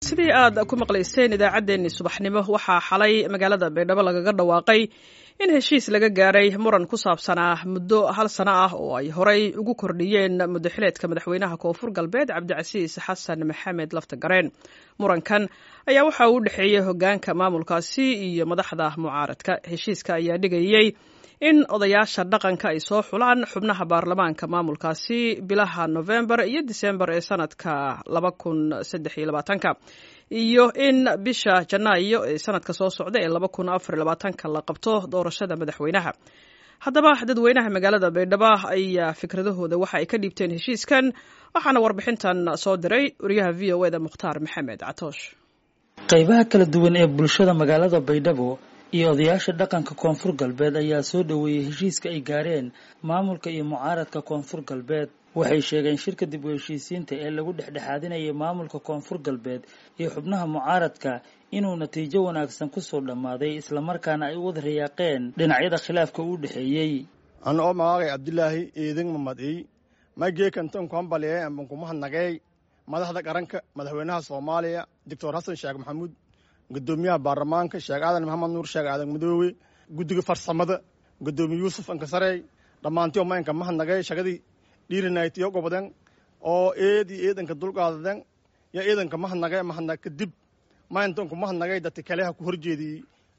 sidii aad ku maqlayseen idaacaddeenni subaxnimo waxaa xalay magaalada baydhabo lagaga dhawaaqay in heshiis laga gaaray muran ku saabsanaa muddo hal sano ah oo ay horay ugu kordhiyeen muddaxileedka madaxweynaha koonfur galbeed cabdicasiis xasan maxamed laftagareen murankan ayaa waxa uu u dhexeeyey hoggaanka maamulkaasi iyo madaxda mucaaradka heshiiska ayaa dhigayey in odayaasha dhaqanka ay soo xulaan xubnaha baarlamaanka maamulkaasi bilaha nofembar iyo disembar ee sanadka laba kun saddex iyo labaatanka iyo in bisha janaayo ee sanadka soo socda ee laba kun afar iyo labaatanka la qabto doorashada madaxweynaha haddaba dadweynaha magaalada baydhabo ayaa fikradahooda waxa ay ka dhiibteen heshiiskan waxaana warbixintan soo diray wariyaha v o eda mukhtaar maxamed catoosh qaybaha kala duwan ee bulshada magaalada baydhabo iyo odayaasha dhaqanka koonfur galbeed ayaa soo dhoweeyey heshiiska ay gaareen maamulka iyo mucaaradka koonfur galbeed waxay sheegeen shirka dib u heshiisiinta ee lagu dhexdhexaadinayay maamulka koonfur galbeed iyo xubnaha mucaaradka inuu natiijo wanaagsan kusoo dhammaaday islamarkaana ay u wada rayaaqeen dhinacyada khilaafka u dhexeeyey ana oo magaagay cabdilaahi eedin mamadey mageekantonkuhambaliyee ambankumahadnagey madaxda qaranka madaxweynaha soomaaliya doctor xasan sheekh maxamuud gudoomiyaha baarlamaanka sheekh aadan maxamed nuur sheekh aadan madoowe guddiga farsamada gudoomiye yuusuf ankasarey dhammaantii oma inka mahadnagay shaqadii dhiirinaytiyo goboden oo eed iyo eedanka dulqaadaden yo eedanka mahadnagay mahadnag kadib mayntonku mahadnagay dadka kaleha ku horjeediyey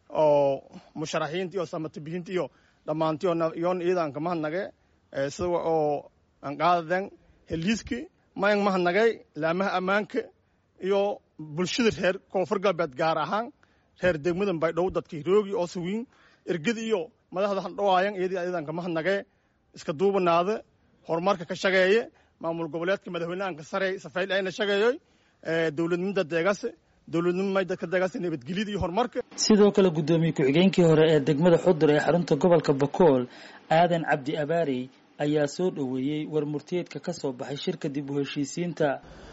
oo musharaxiinta iyo samatabihinta iyo dhammaantii yoon eedanka mahadnage sida oo anqaadaden heliiski mayn mahadnagay laamaha ammaanka iyo bulshada reer koonfur galbeed gaar ahaan reer degmadan baydhabo dadka hiroogi oo sawiin ergada iyo madaxda handhawaayan iyadii ayadanka mahadnagee iska duubanaada horumarka ka shageeye maamul goboleedka madaxweynehanka sare safayl ayna shageeyoy dowladnimada deegase dowladnimo dadka deegase nabadgelyada iyo horumarka sidoo kale guddoomiye ku-xigeenkii hore ee degmada xudur ee xarunta gobolka bakool aadan cabdi abaarey ayaa soo dhoweeyey war murtiyeedka ka soo baxay shirka dib u heshiisiinta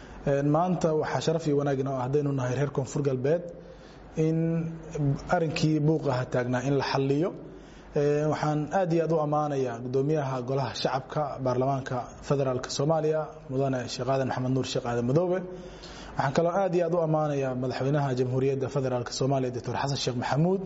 maanta waxaa sharaf iyo wanaagin oo ah haddaynu nahay reer koonfur galbeed in arinkii buuqaha taagnaa in la xalliyo waxaan aad iyo aad u ammaanayaa guddoomiyaha golaha shacabka baarlamaanka federaalk soomaaliya mudane sheekh aadan maxamed nuur sheekh aadan madoobe waxaan kaloo aad iyo aad u ammaanayaa madaxweynaha jamhuuriyadda federaalk soomaaliya doctor xasan sheekh maxamuud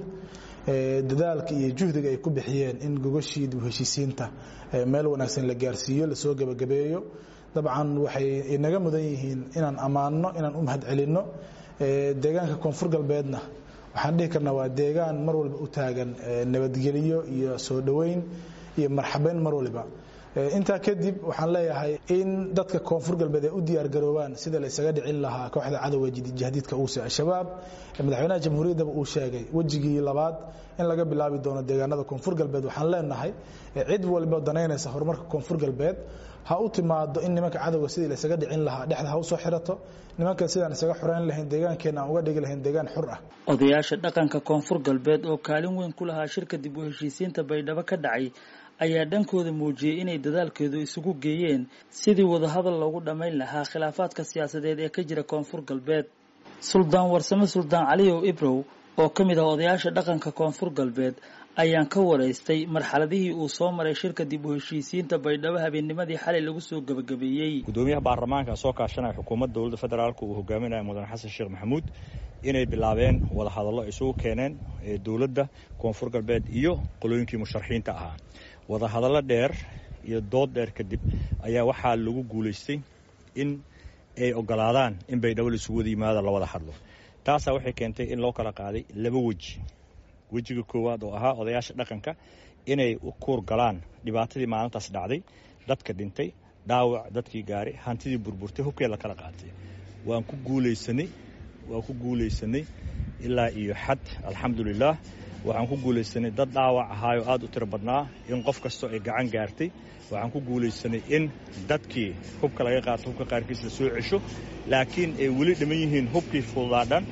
dadaalka iyo juhdiga ay ku bixiyeen in gogashii dib u heshiisiinta meel wanaagsan la gaarsiiyo lasoo gebagabeeyo dabcan waxay inaga mudan yihiin inaan ammaanno inaan u mahad celinno deegaanka koonfur galbeedna waxaan dhihi karnaa waa deegaan mar walba u taagan nabadgelyo iyo soo dhoweyn iyo marxabeyn mar waliba intaa kadib waxaan leeyahay in dadka koonfur galbeed ay u diyaargaroobaan sida la isaga dhicin lahaa kooxda cadowga jahdiidka uuse al-shabaab madaxweynaha jamhuuriyaddaba uu sheegay wejigii labaad in laga bilaabi doono deegaanada koonfur galbeed waxaan leenahay cid walba danaynaysa horumarka koonfur galbeed ha u timaado in nimanka cadowga sidii la isaga dhicin lahaa dhexda ha u soo xirato nimankan sidaan isaga xoreyn lahayn deegaankeenna aan uga dhigi lahayn deegaan xur ah odayaasha dhaqanka koonfur galbeed oo kaalin weyn ku lahaa shirka dib u heshiisiinta baydhabo ka dhacay ayaa dhankooda muujiyey inay dadaalkeedu isugu geeyeen sidii wadahadal loogu dhammayn lahaa khilaafaadka siyaasadeed ee ka jira koonfur galbeed suldaan warsame suldaan caliyow ibrow oo ka mid ah odayaasha dhaqanka koonfur galbeed ayaan ka waraystay marxaladihii uu soo maray shirka dib u heshiisiinta baydhabo habeennimadii xalay lagu soo gebagabeeyey gudoomiyaha baarlamaanka soo kaashanaya xukuumadda dowladda federaalk uu hogaaminaya mudane xasan sheekh maxamuud inay bilaabeen wadahadallo isugu keeneen dowladda koonfur galbeed iyo qolooyinkii musharaxiinta ahaa wadahadallo dheer iyo dood dheer kadib ayaa waxaa lagu guulaystay in ay ogolaadaan in baydhabo laisugu wada yimaado la wada hadlo taasaa waxay keentay in loo kala qaaday laba weji wejiga koowaad oo ahaa odayaasha dhaqanka inay kuur galaan dhibaatadii maalintaas dhacday dadka dhintay dhaawac dadkii gaaray hantidii burburtay hubkee la kala qaatay waan ku guulaysanay waan ku guulaysanay ilaa iyo xad alxamdulilaah waxaan ku guulaysanay dad dhaawac ahaayoo aad u tiro badnaa in qof kastoo ay gacan gaartay waxaan ku guulaysanay in dadkii hubka laga qaato hubka qaarkiis la soo cesho laakiin ay weli dhiman yihiin hubkii fududaadhan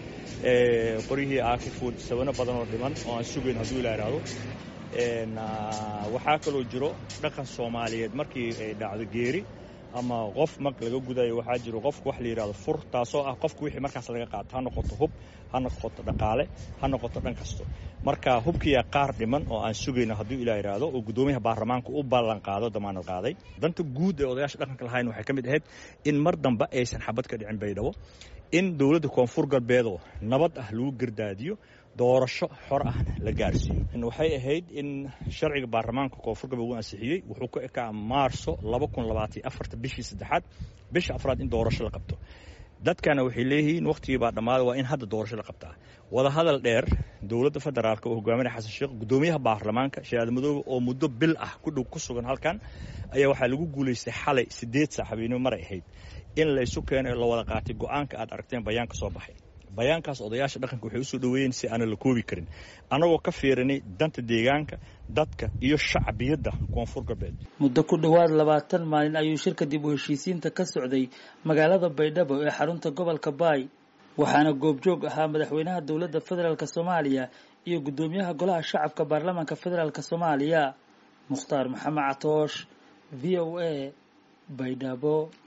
qoryihii aakifuud sabano badan oo dhiman oo aan sugayn hadduu ilaa ihahdo waxaa kaloo jiro dhaqan soomaaliyeed markii ay dhacdo geeri ama qof mag laga gudayo waxaa jiro qofku wax la yidhahdo fur taasoo ah qofku wixii markaas laga qaato ha noqoto hub ha noqoto dhaqaale ha noqoto dhan kasto marka hubkiyaa qaar dhiman oo aan sugayno hadduu ilaa yidhaahdo oo guddoomiyaha baarlamaanka u ballan qaado damaanad qaaday danta guud ee odayaasha dhaqanka lahayn waxay ka mid ahayd in mar dambe aysan xabad ka dhicin baydhabo in dowladda koonfur galbeedoo nabad ah lagu gardaadiyo doorasho xor ah la gaarsiiyo waxay ahayd in sharciga baarlamaanka koonfur galbeed uu ansixiyey wuxuu ku ekaa maarso bishii saddexaad bisha afraad in doorasho la qabto dadkana waxay leeyihiin wakhtigii baa dhammaaday waa in hadda doorasho la qabtaa wadahadal dheer dowladda federaalk oo hogaaminaya xasan sheekh guddoomiyaha baarlamaanka shahaad madoobe oo muddo bil ah ku dhow ku sugan halkan ayaa waxaa lagu guulaystay xalay siddeed saac habeenimo maray ahayd in laysu keeno la wada qaatay go-aanka aad aragteen bayaanka soo baxay bayaankaas odayaasha dhaqanka waxay usoo dhoweeyeen si aanan la koobi karin annagoo ka fiirinay danta deegaanka dadka iyo shacbiyadda koonfur galbeed muddo ku dhowaad labaatan maalin ayuu shirka dib u heshiisiinta ka socday magaalada baydhabo ee xarunta gobolka baay waxaana goobjoog ahaa madaxweynaha dowladda federaalk soomaaliya iyo guddoomiyaha golaha shacabka baarlamaanka federaalk soomaaliya mukhtaar maxamed catoosh v o a baydhabo